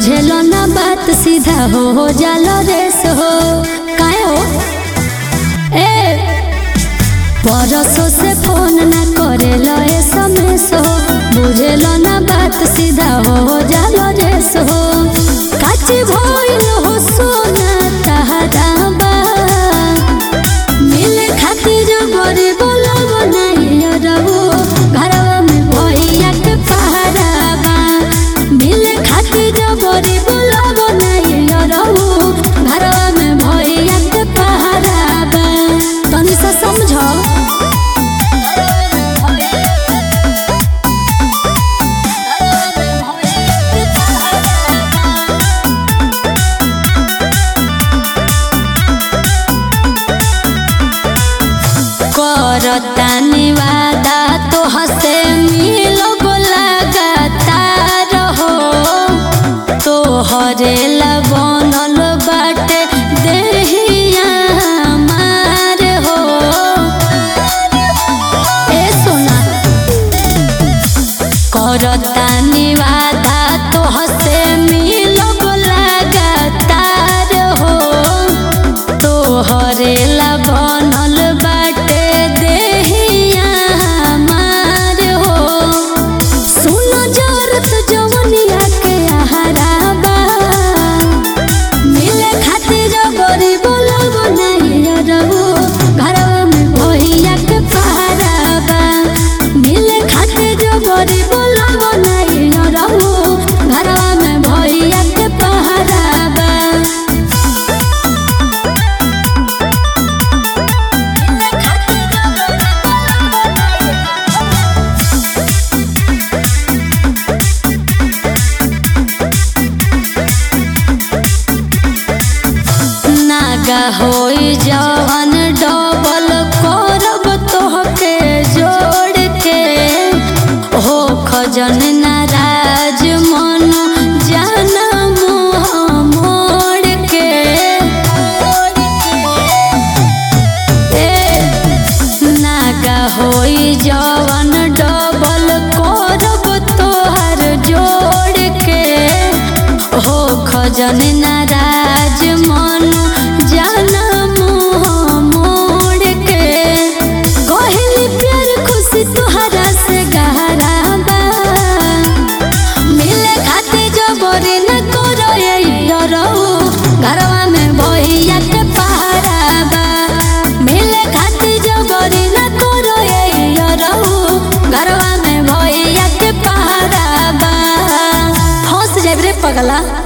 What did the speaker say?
बुझेलो ना बात सीधा हो हो जालो रेस हो काहे हो ए परसों से फोन ना करेलो एसएमएस हो बुझेलो ना बात सीधा हो हो जालो रेस हो काची भइल हो सोना तहरा बा मिले खातिर बड़े बोलब नहीं रहो घरवा में भैया के पहरा बा मिले खातिर बड़े बोलब नहीं रहो घरवा में भैया के पहरा बा तनी सा समझो करतानी वादा तो हसे मिलो लगातार हो तो हरेला बनल बाटे देहिया मार हो ए सोना करतानी वादा तो हसे मिलो लगातार हो तो हरेला बनल बाटे देहिया मार हो सुनो जरत जवनिया के आहारा बा मिले खातिर बड़ी बोलब नहीं रहो घरवा में भैया के पहरा बा मिले खातिर बड़ी बोलब नहीं रहो घरवा में भैया के पहरा बा नागा होई जवन डबल करब तोहके जोड़ के हो खजन नाराज मन जाना मुँह मोड़ के ए नागा होई जवन डबल करब तोहर जोड़ के हो खजन नाराज मन जाना मुँह मोड़ के कहली प्यार खुशी तोहरा से गहरा बा मिले खाते जबरी न करो ये रहो घरवा में भैया के पहरा बा मिले खाते जबरी न करो ये रहो घरवा में भैया के पहरा बा हंस जाब रे पगला